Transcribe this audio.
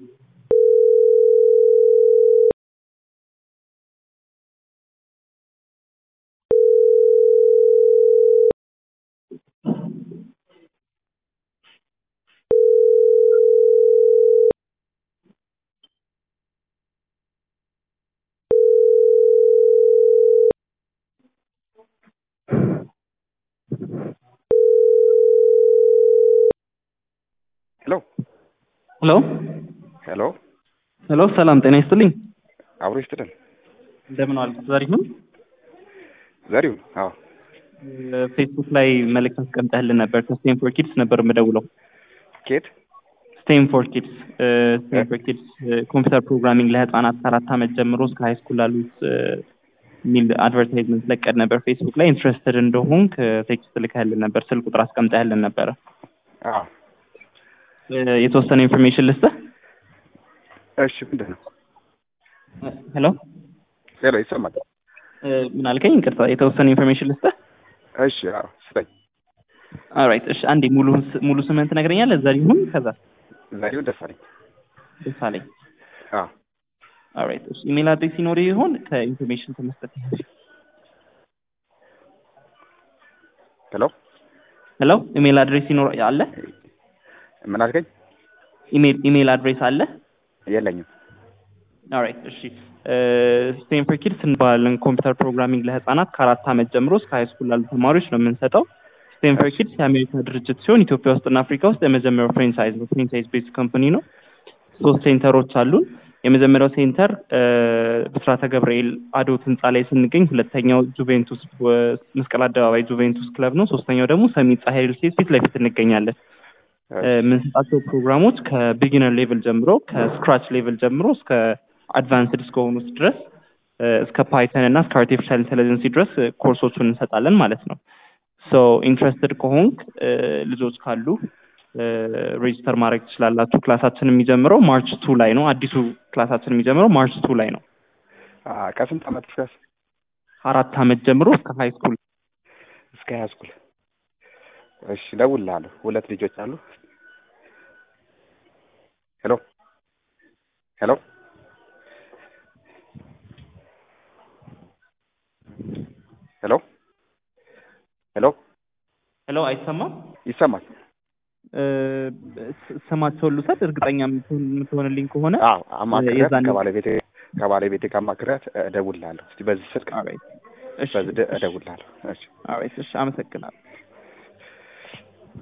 ሄሎ ሄሎ ሄሎ ሄሎ ሰላም ጤና ይስጥልኝ። አብሮ ይስጥልን። እንደምን ዋልክ? ዘሪሁን ዘሪሁን? አዎ ፌስቡክ ላይ መልእክት አስቀምጠህልን ነበር። ከስቴም ፎር ኪድስ ነበር የምደውለው። ኬት? ስቴም ፎር ኪድስ ስቴም ፎር ኪድስ ኮምፒውተር ፕሮግራሚንግ ለህፃናት ከአራት ዓመት ጀምሮ እስከ ሃይ ስኩል ላሉት የሚል አድቨርታይዝመንት ለቀድ ነበር ፌስቡክ ላይ። ኢንትረስትድ እንደሆንክ ቴክስት ልከህልን ነበር፣ ስልክ ቁጥር አስቀምጠህልን ነበረ። አዎ የተወሰነ ኢንፎርሜሽን ልስጥህ። እሺ፣ ምንድን ነው? ሄሎ ሄሎ፣ ይሰማል? ምን አልከኝ? ይቅርታ፣ የተወሰነ ኢንፎርሜሽን ልስጥህ። እሺ፣ አዎ፣ ስጠኝ። ኦልራይት፣ እሺ፣ አንዴ ሙሉ ሙሉ ስምህን ትነግረኛለህ? ዘሪሁን ከዛ ዘሪሁን ደሳለኝ። ደሳለኝ። አዎ ኦልራይት፣ እሺ። ኢሜል አድሬስ ሲኖር ይሆን ከኢንፎርሜሽን ከመስጠት ይሆን? ሄሎ ሄሎ፣ ኢሜል አድሬስ ሲኖር አለ? ምን አልከኝ? ኢሜል ኢሜል አድሬስ አለ? የለኝም። ኦልራይት እሺ። ስቴም ፎር ኪድስ እንባለን ኮምፒውተር ፕሮግራሚንግ ለህፃናት ከአራት ዓመት ጀምሮ እስከ ሃይ ስኩል ላሉ ተማሪዎች ነው የምንሰጠው። ስቴም ፎር ኪድስ የአሜሪካ ድርጅት ሲሆን ኢትዮጵያ ውስጥና አፍሪካ ውስጥ የመጀመሪያው ፍሬንቻይዝ ነው። ፍሬንቻይዝ ቤዝ ካምፓኒ ነው። ሶስት ሴንተሮች አሉን። የመጀመሪያው ሴንተር ብስራተ ገብርኤል አዶት ህንፃ ላይ ስንገኝ፣ ሁለተኛው ጁቬንቱስ መስቀል አደባባይ ጁቬንቱስ ክለብ ነው። ሶስተኛው ደግሞ ሰሚት ፀሐይ ሪል ስቴት ፊት ለፊት እንገኛለን። የምንሰጣቸው ፕሮግራሞች ከቢጊነር ሌቭል ጀምሮ ከስክራች ሌቭል ጀምሮ እስከ አድቫንስድ እስከሆኑት ድረስ እስከ ፓይተን እና እስከ አርቲፊሻል ኢንቴሊጀንሲ ድረስ ኮርሶቹን እንሰጣለን ማለት ነው። ሶ ኢንትረስትድ ከሆንክ ልጆች ካሉ ሬጅስተር ማድረግ ትችላላችሁ። ክላሳችን የሚጀምረው ማርች ቱ ላይ ነው። አዲሱ ክላሳችን የሚጀምረው ማርች ቱ ላይ ነው። ከስንት ዓመት እስከ አራት ዓመት ጀምሮ እስከ ሀይ ስኩል እስከ ሀይ ስኩል። እሺ፣ እደውልልሃለሁ። ሁለት ልጆች አሉ። ሄሎ ሄሎ ሄሎ ሄሎ ሄሎ፣ አይሰማም? ይሰማል? ስማቸውን ልውሰድ። እርግጠኛ የምትሆንልኝ ከሆነ አዎ፣ አማክሪያት የዛኔ- ከባለቤቴ ከባለቤቴ ጋር አማክሪያት እደውልልሃለሁ። እስቲ በዚህ ስልክ ኦልራይት፣ እሺ፣ በዚህ ደ- እደውልልሃለሁ። እሺ ኦልራይት፣ እሺ፣ አመሰግናለሁ።